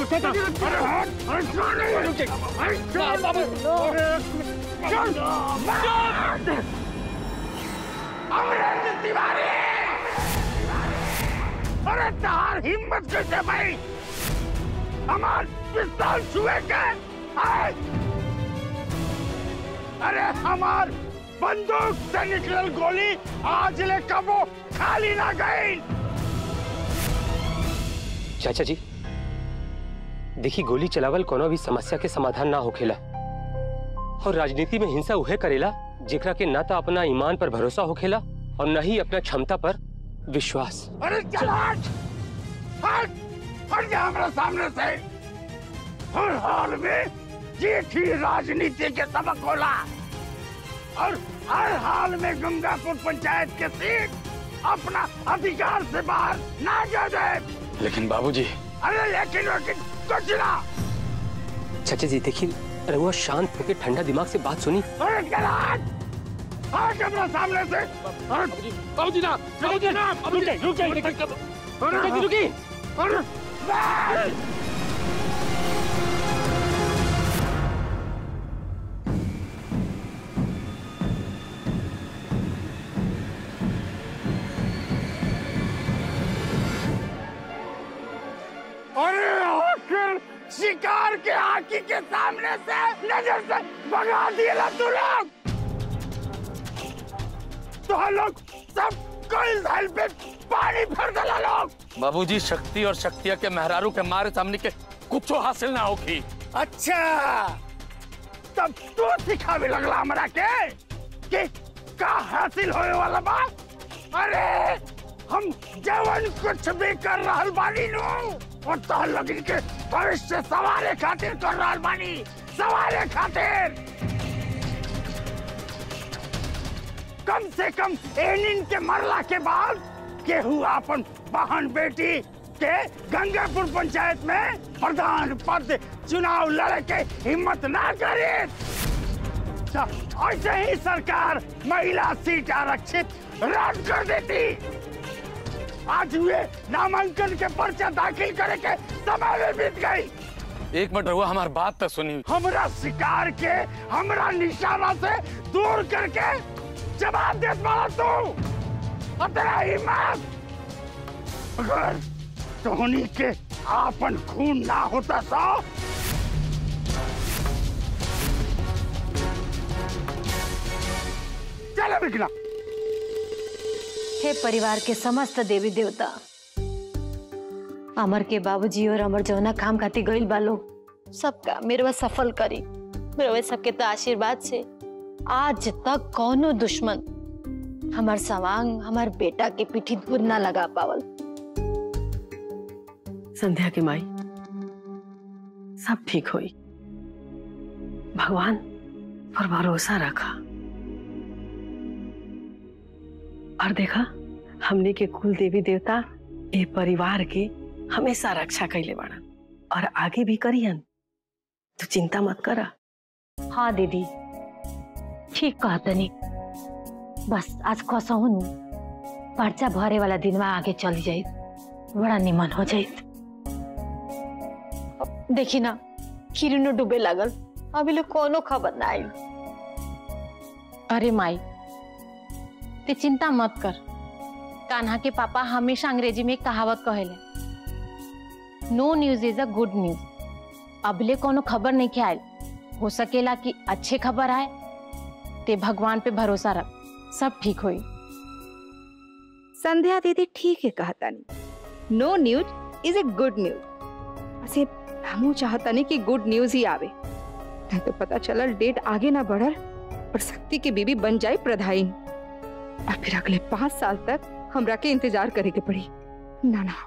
चाचा जी रुक अरे हट अरे कौन है ये? रुक जाइए अरे चल बाबू चल चल अमरेंद्र तिवारी अरे तार हिम्मत कैसे भाई हमार पिस्तौल छुए के आए? अरे हमार बंदूक से निकलल गोली आज ले कबो खाली ना गई चाचा जी देखी गोली चलावल कोनो भी समस्या के समाधान ना होखेला और राजनीति में हिंसा उहे करेला जेकरा के ना तो अपना ईमान पर भरोसा होखेला और न ही अपना क्षमता पर विश्वास अरे चल हट हट हट जा हमारे सामने से हर हाल में जीत ही राजनीति के सबक होला और हर हाल में गंगापुर पंचायत के सीट अपना अधिकार से बाहर ना जा जाए लेकिन बाबूजी अरे लेकिन लेकिन कुछ ना चाचा जी देखिए रहुआ शांत होकर ठंडा दिमाग से बात सुनी अरे चल हट हट हमारे सामने से हट बाबूजी ना बाबूजी ना रुक जाइए रुक जाइए चाचा जी रुकिए अरे बैठ! अरे आखिर शिकार के आंखी के सामने से नजर से भगा दिए ला तू लोग तो हम लोग सब कल धल पे पानी भर दला लोग बाबूजी शक्ति और शक्तिया के मेहरारू के मारे सामने के कुछ हासिल ना होगी अच्छा तब तू सिखावे लगला हमरा के कि का हासिल होए वाला बा अरे हम जवन कुछ भी कर रहल बानी नु और तो लगन के भविष्य सवारे खातिर कर रहल बानी सवारे खातिर कम से कम एनिन के मरला के बाद केहू अपन बहन बेटी के गंगापुर पंचायत में प्रधान पद चुनाव लड़े के हिम्मत ना करे तो ऐसे ही सरकार महिला सीट आरक्षित रद्द कर देती आज हुए नामांकन के पर्चा दाखिल करे के समय में बीत गई एक मिनट रहुआ हमारी बात तो सुनी हमरा शिकार के हमरा निशाना से दूर करके जवाब दे पड़ा तू और तेरा हिम्मत अगर धोनी के आपन खून ना होता तो चलो बिकना हे परिवार के समस्त देवी देवता अमर के बाबूजी और अमर जौना काम खातिर गइल बा लोग सबका मेरे सफल करी मेरे सबके तो आशीर्वाद से आज तक कौनो दुश्मन हमार सवांग हमार बेटा के पीठी दूर ना लगा पावल संध्या की माई सब ठीक होई भगवान पर भरोसा रखा और देखा हमने के कुल देवी देवता ए परिवार के हमेशा रक्षा कैले बाड़ा और आगे भी करियन तू चिंता मत करा हाँ दीदी ठीक कहतनी बस आज कसहुन पर्चा भरे वाला दिन में आगे चली जाई बड़ा निमन हो जाई देखी ना किरणो डूबे लागल अभी लोग कोनो खबर ना आई अरे माई ते चिंता मत कर कान्हा के पापा हमेशा अंग्रेजी में एक कहावत कहेले no news is a good news अबले कोनो खबर नहीं के आयल हो सकेला कि अच्छे खबर आए ते भगवान पे भरोसा रख सब ठीक होई संध्या दीदी ठीक है कहतानी no news is a good news ऐसे हमू चाहतानी कि गुड न्यूज ही आवे नहीं तो पता चलल डेट आगे ना बढ़ल और शक्ति की बीबी बन जाए प्रधाइन और फिर अगले पांच साल तक हमरा के इंतजार करे के पड़ी ना ना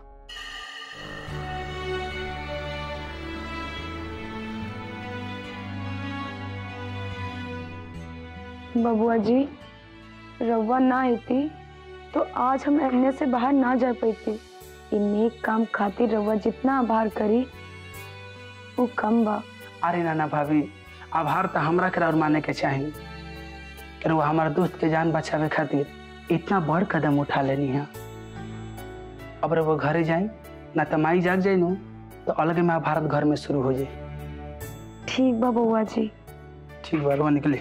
बबुआ जी रउआ ना आती तो आज हम एने से बाहर ना जा पाती इ नेक काम खातिर रउआ जितना आभार करी वो कम बा अरे नाना भाभी आभार तो हमरा के और माने के चाहिए कि वो हमारे दोस्त के जान बचावे खातिर इतना बड़ कदम उठा लेनी है अब वो घरे जाई ना तो माई जाग जाई नु तो अलग में भारत घर में शुरू हो जाए ठीक बा बउआ जी ठीक बा रुआ निकले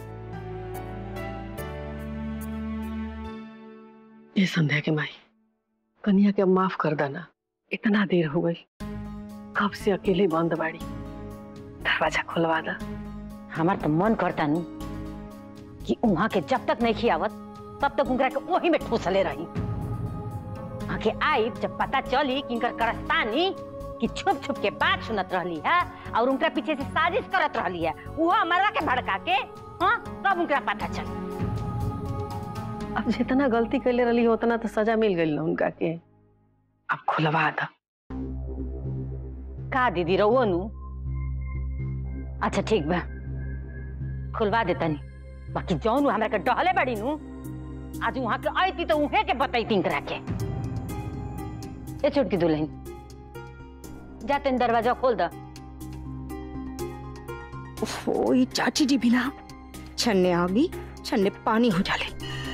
ये संध्या के माई कन्या के अब माफ कर देना इतना देर हो गई कब से अकेले बंद बाड़ी दरवाजा खुलवा दा हमार तो मन करता नु कि वहां के जब तक नहीं खियावत तब तक उनकरा के वही में ठूसले रही वहां के आई जब पता चली कि इनकर करस्तानी कि छुप छुप के बात सुनत रहली है और उनका पीछे से साजिश करत रहली है वो हमारा के भड़का के हाँ तब उनका पता चली अब जितना गलती कैले रही उतना तो सजा मिल गई ना उनका के अब खुलवा दा का दीदी रहो नु अच्छा ठीक बा खुलवा देता नहीं बाकी जौन उ हमरा के डहले बड़ी नु आज वहां के आईती तो उहे के बतैती इनकरा के ए छोटकी दुल्हन जा तेन दरवाजा खोल दा ओफो ये चाची जी भी ना छन्ने आ गई छन्ने पानी हो जाले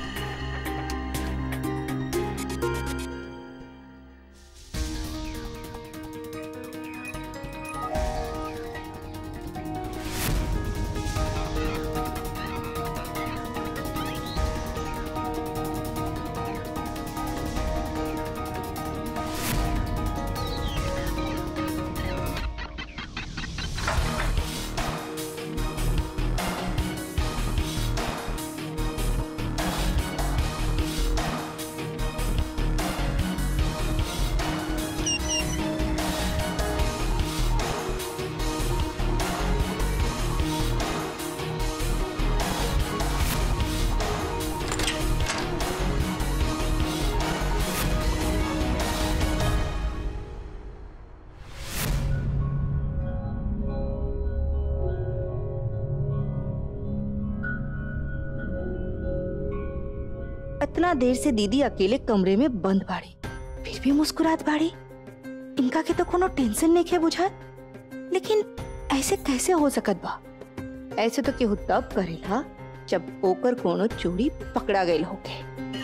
इतना देर से दीदी अकेले कमरे में बंद बाड़ी फिर भी मुस्कुरात बाड़ी इनका के तो कोनो टेंशन नहीं है बुझात लेकिन ऐसे कैसे हो सकत बा ऐसे तो केहू तब करेला जब ओकर कोनो चोरी पकड़ा गई होके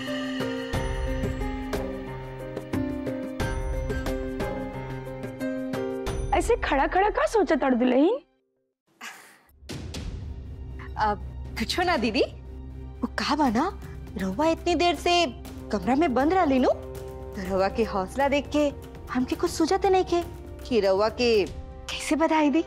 ऐसे खड़ा खड़ा का सोचा तड़ दुल्हन अब कुछो ना दीदी वो कहा बा ना रवा इतनी देर से कमरा में बंद रहा लीनू तो रवा के हौसला देख के हमके कुछ सूझते नहीं के कि रवा के कैसे बधाई दी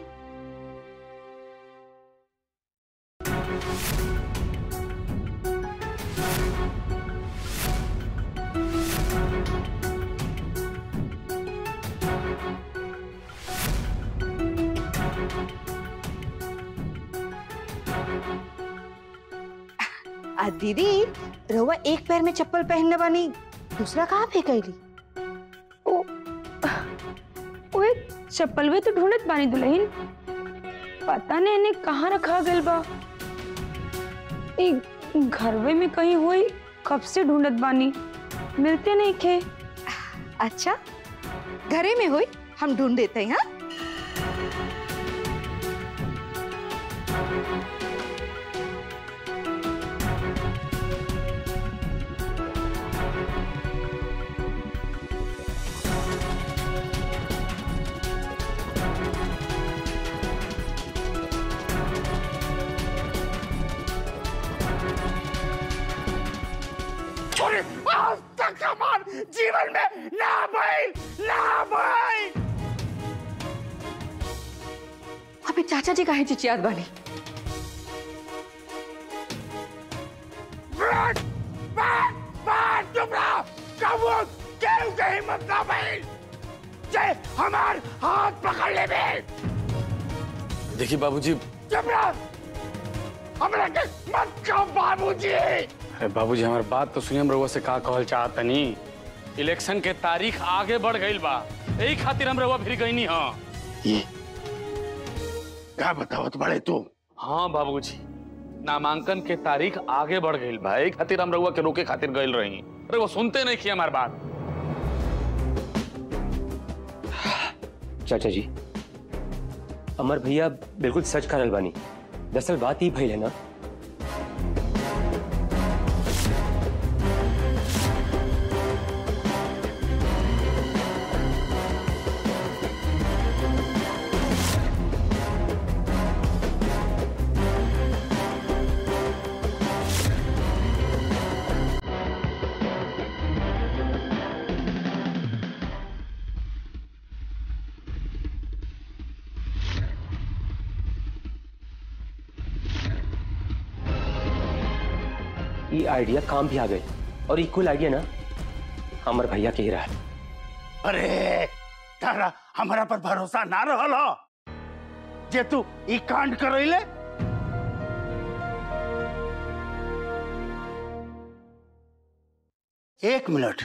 आ दीदी रवा एक पैर में चप्पल पहनने वाली दूसरा कहाँ फेंकैली ओए चप्पल वे तो ढूंढत बानी दुल्हन पता नहीं इन्हें कहाँ रखा गल बा ई घरवे में कहीं हुई कब से ढूंढत बानी मिलते नहीं खे अच्छा घरे में हुई हम ढूंढ देते हैं हाँ छोड़े आज तक हमार जीवन में ना भाई ना भाई अबे चाचा जी काहे चिचियात बानी बैठ बैठ बैठ चुप रहो कबूल केहू के हिम्मत ना भाई जय हमार हाथ पकड़ ले बे देखिए बाबूजी चुप रहो हमरा के मत कहो बाबूजी अरे बाबूजी हमार बात तो सुनिए हम रउआ से का कहल चाहत तनी इलेक्शन के तारीख आगे बढ़ गईल बा यही खातिर हम रउआ फिर गईनी हाँ ये क्या बतावत बड़े तू हाँ बाबूजी नामांकन के तारीख आगे बढ़ गईल बा यही खातिर हम रउआ के रोके खातिर गईल रही अरे वो सुनते नहीं किया हमार बात चाचा जी अमर भैया बिल्कुल सच करल बानी दरअसल बात ही भइल है ना ये आइडिया काम भी आ गए और इक्वल आइडिया ना हमर भैया के ही रहा अरे तारा हमारा पर भरोसा ना रहल हो जे तू ई कांड करैले एक मिनट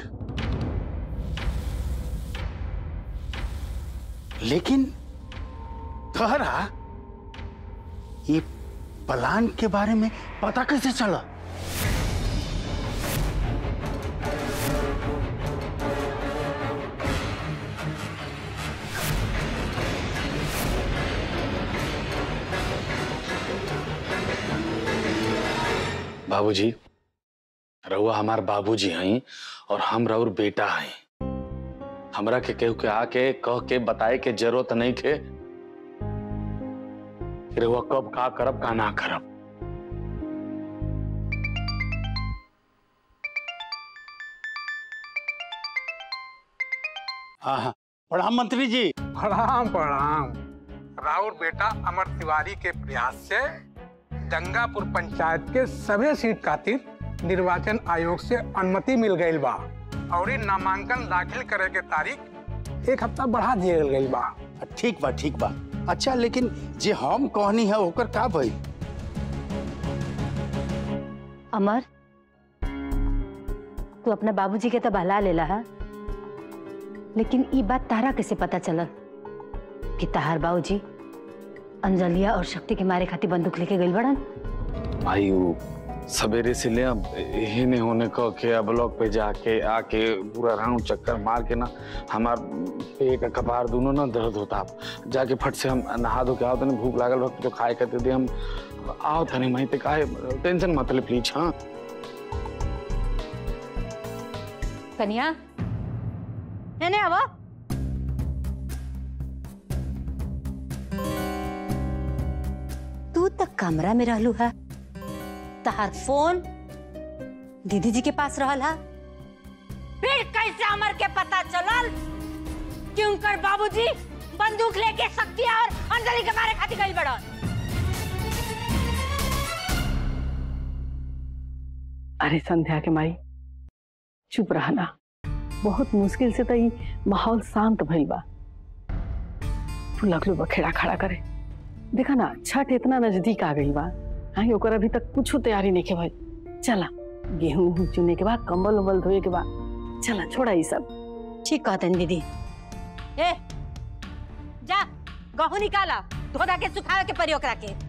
लेकिन तोहरा ये प्लान के बारे में पता कैसे चला बाबूजी रहुआ हमार बाबूजी हई और हम रउर बेटा हई हमरा के केहू के आके कह के बताए के जरूरत नहीं के कि रहुआ कब का करब का ना करब हाँ हाँ प्रधान मंत्री जी प्रणाम प्रणाम राउर बेटा अमर तिवारी के प्रयास से गंगापुर पंचायत के सभी सीट खातिर निर्वाचन आयोग से अनुमति मिल गई बा और इ नामांकन दाखिल करे के तारीख एक हफ्ता बढ़ा दिए गई बा ठीक बा ठीक बा अच्छा लेकिन जे हम कहनी है ओकर का भई अमर तू अपना बाबूजी के तो बहला लेला है लेकिन ई बात तारा कैसे पता चलल कि तहार बाबूजी अंजलिया और शक्ति के मारे खातिर बंदूक लेके गइल बड़न आई वो सवेरे से ले अब यही नहीं होने कह के ब्लॉक पे जाके आके पूरा राउंड चक्कर मार के ना हमार पेट कपार दोनों ना दर्द होता जाके फट से हम नहा धो के आओ तनी भूख लागल वक्त जो खाए करते थे हम आओ तनी मही ते काहे टेंशन मत ले प्लीज हाँ कन्या एने आवा तू तक कमरा में रहलू है तहार फोन दीदी जी के पास रहल है फिर कैसे अमर के पता चलल कि उनकर बाबूजी बंदूक लेके शक्ति और अंजलि के मारे खातिर गइल बड़न अरे संध्या के माई चुप रहना बहुत मुश्किल से तो ई माहौल शांत भइल बा तू लगलू बखेड़ा खड़ा करे देखा ना छठ इतना नजदीक आ गई बा हाँ ओकर अभी तक कुछ तैयारी नहीं के भाई चला गेहूं उहूं चुने के बाद कंबल उम्बल धोए के बाद चला छोड़ा ये सब ठीक कहते हैं दीदी ए जा गहूं निकाला धोधा के सुखावे के परी ओकरा के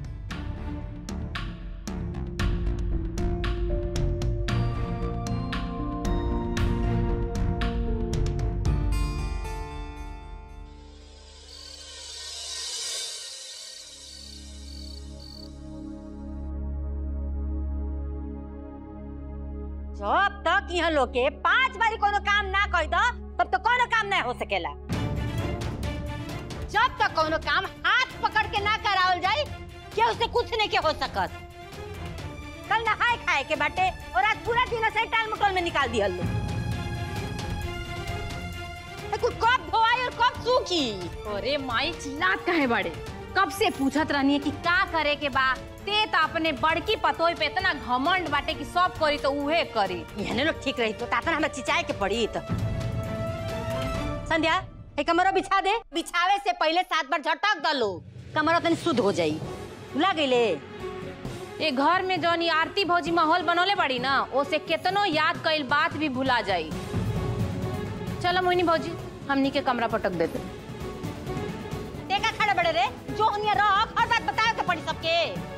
जब तक यहाँ लोग के पांच बारी कोनो काम ना कर दो तब तो कोनो काम नहीं हो सकेला जब तक कोनो काम हाथ पकड़ के ना करावल जाए क्या उससे कुछ नहीं के हो सकत कल नहाए खाए के बाटे और आज पूरा दिन ऐसे टाल मटोल में निकाल दिया लो कुछ कब धोआई और कब सूखी अरे माई चिल्लात काहे बड़े कब से पूछत रहनी है कि का करे के बा ते तो अपने बड़की पतोई पे इतना घमंड बाटे कि सब करी तो उहे करी यहने लोग ठीक रही तो तातन हमें चिचाए के पड़ी तो संध्या एक कमरा बिछा दे बिछावे से पहले सात बार झटक दलो कमरा तनी शुद्ध हो जाई भुला गईले ये घर में जौन ई आरती भौजी माहौल बनौले बड़ी ना ओसे केतनो याद कईल बात भी भुला जाई चलो मोहिनी भौजी हमनी के कमरा पटक देते टेका खड़े बड़े रे जो उन्हें रख हर बात बताए के पड़ी सबके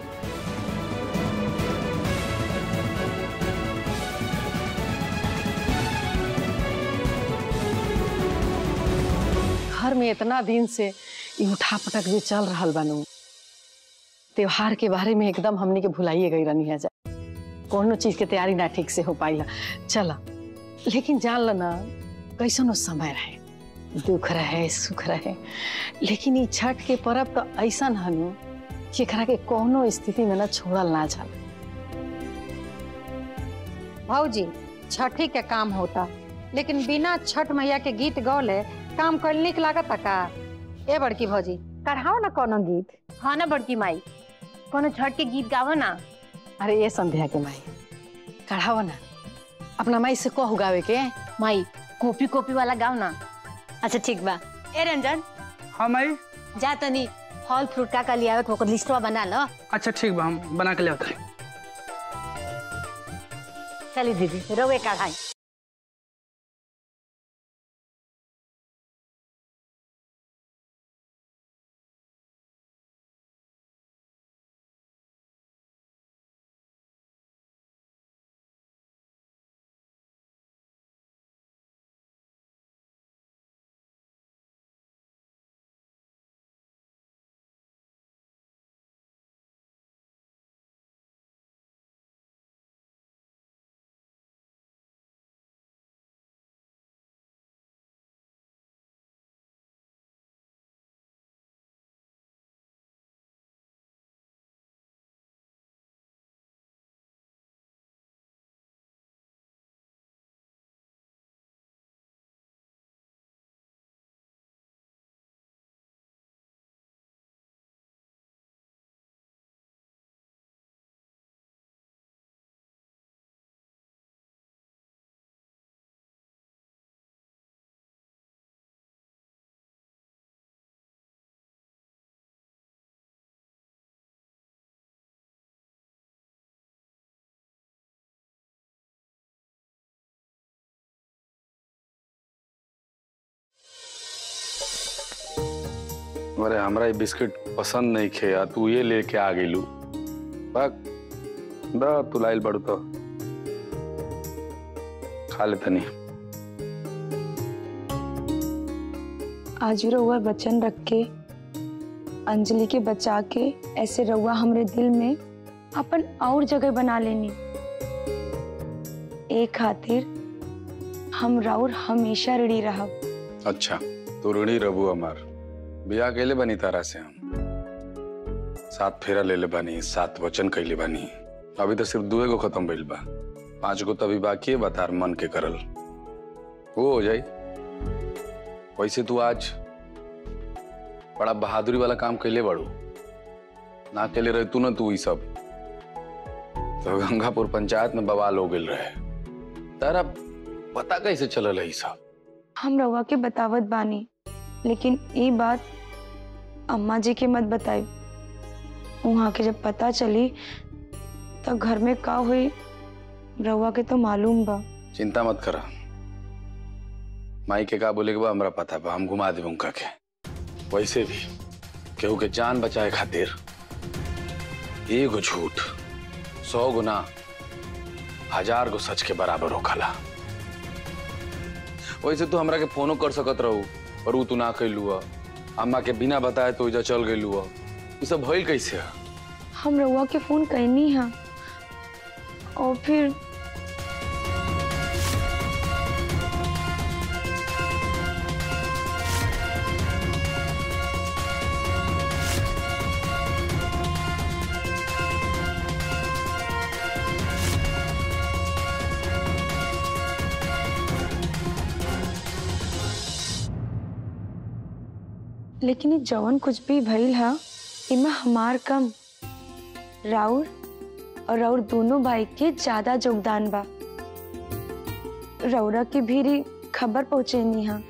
घर में इतना दिन से ई उठा पटक जे चल रहा बानू त्योहार के बारे में एकदम हमने के भुलाइए गई रनी है जा कोनो चीज के तैयारी ना ठीक से हो पाइला चला लेकिन जान ल ना कैसन वो समय रहे दुख रहे सुख रहे लेकिन ई छठ के पर्व तो ऐसा हनु जेकरा के कोनो स्थिति में ना छोड़ल ना जाला भौजी छठी के काम होता लेकिन बिना छठ मैया के गीत गौले काम कर निक लागत का ए बड़की भौजी कढ़ाओ ना कोनो गीत हाँ ना बड़की माई कोनो छठ के गीत गावो ना अरे ये संध्या के माई कढ़ावा ना अपना माई से कह गावे के माई कॉपी कॉपी वाला गाओ ना अच्छा ठीक बा ए रंजन हाँ माई जा तनी फल फ्रूट का का लियावे के ओकर लिस्टवा बना लो अच्छा ठीक बा हम बना के ले होता चली दीदी रोवे कढ़ाई अरे हमरा ये बिस्किट पसंद नहीं खे या तू ये लेके आ गेलू बक दा तू लाइल बड़ू तो खा ले तनी आज रउआ वचन रख के अंजलि के बचा के ऐसे रउआ हमरे दिल में अपन और जगह बना लेनी ए खातिर हम राउर हमेशा ऋणी रहब अच्छा तो ऋणी रबू हमार बिया कैले बनी तारा से हम सात फेरा ले ले बानी सात वचन कैले बानी अभी तो सिर्फ दुए गो खत्म भइल बा पांच गो तो अभी बाकी है बतार मन के करल वो हो जाई वैसे तू आज बड़ा बहादुरी वाला काम कैले बड़ू ना कैले रहे तू ना तू ई सब तो गंगापुर पंचायत में बवाल हो गेल रहे तारा पता कैसे चलल है ई सब हम रउआ के बतावत बानी लेकिन ये बात अम्मा जी के मत बताई वहाँ के जब पता चली तो घर में का हुई रउआ के तो मालूम बा चिंता मत करा माई के का बोले के बा हमरा पता बा हम घुमा देब उनका के वैसे भी केहू के जान बचाए खातिर एगो झूठ सौ गुना हजार गो सच के बराबर होखला वैसे तू हमरा के फोनो कर सकत रहू पर ऊ तू ना कैलू अम्मा के बिना बताए तो इजा चल गइलू ये सब भइल कैसे है हम रउआ के फोन करनी है और फिर लेकिन ये जवन कुछ भी भइल है इमे हमार कम राउर और राउर दोनों भाई के ज्यादा योगदान बा रौरा की भी खबर पहुंचेनी है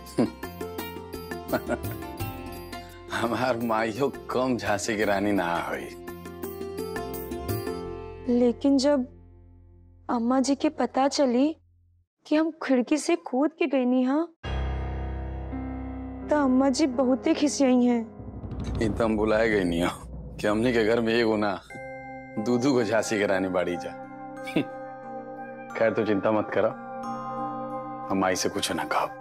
हमार माइयो कम झांसी की रानी ना हुई लेकिन जब अम्मा जी के पता चली कि हम खिड़की से कूद के गई हाँ तो अम्मा जी बहुत ही खिसियाई हैं ये तो हम बुलाए गई नहीं हो कि हमने के घर में एगो ना दूधू को झांसी की रानी बाड़ी जा खैर तो चिंता मत करा हम माई से कुछ ना कहो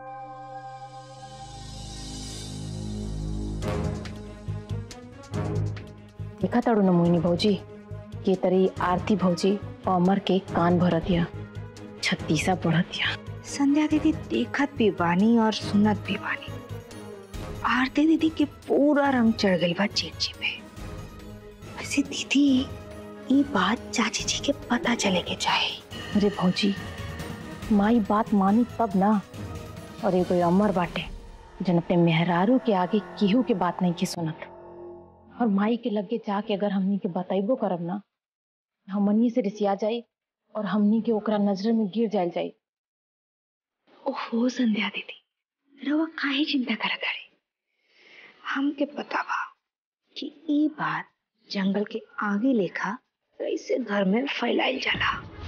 देखा ताड़ू न मोहिनी भौजी के तरी आरती भौजी और अमर के कान भरत दिया छत्तीसा बढ़त दिया संध्या दीदी देखत भी बानी और सुनत भी बानी आरती दीदी के पूरा रंग चढ़ गई बा चेची पे वैसे दीदी ये बात चाची जी के पता चले के चाहे अरे भौजी माई बात मानी तब ना और एगो अमर बाटे जन अपने मेहरारू के आगे केहू के बात नहीं की सुनत और माई के लगे जाके अगर हमनी के बतैबो करब ना हमनी से रिसिया जाई और हमनी के ओकरा नजर में गिर जायल जाई ओहो संध्या दीदी रवा काहे चिंता करत हरे हमके पता बा कि ई बात जंगल के आगे लेखा कैसे घर में फैलाइल जाला